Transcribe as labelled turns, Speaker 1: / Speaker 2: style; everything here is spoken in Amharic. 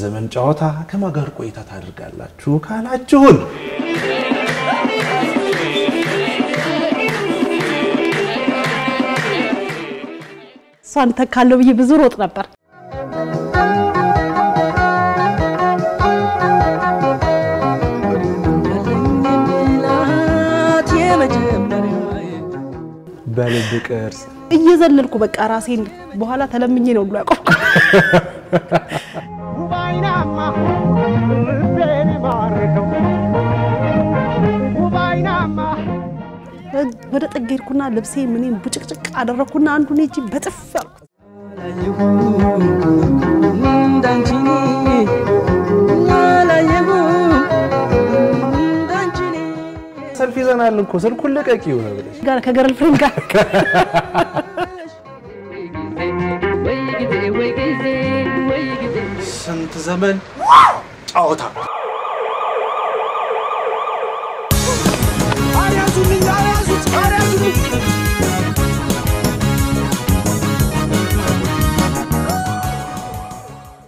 Speaker 1: ዘመን ጨዋታ ከማን ጋር ቆይታ ታደርጋላችሁ ካላችሁን
Speaker 2: እሷን ተካለው ብዬ ብዙ ሮጥ ነበር።
Speaker 1: በልብ ቅርስ
Speaker 2: እየዘለልኩ በቃ ራሴን በኋላ ተለምኜ ነው ብሎ ያቆምኩ። ወደ ጥግ ሄድኩና ልብሴ ምኔም ቡጭቅጭቅ አደረግኩና አንዱን እጅ በጥፍ ያልኩ
Speaker 1: ሰልፍ ይዘናል እኮ ስልኩን ልቀቂው ነው ብለሽ
Speaker 2: ጋር ከገርል ፍሬንድ ጋር
Speaker 1: ስንት ዘመን ጨዋታ
Speaker 3: አልያዙልኝ አልያዙት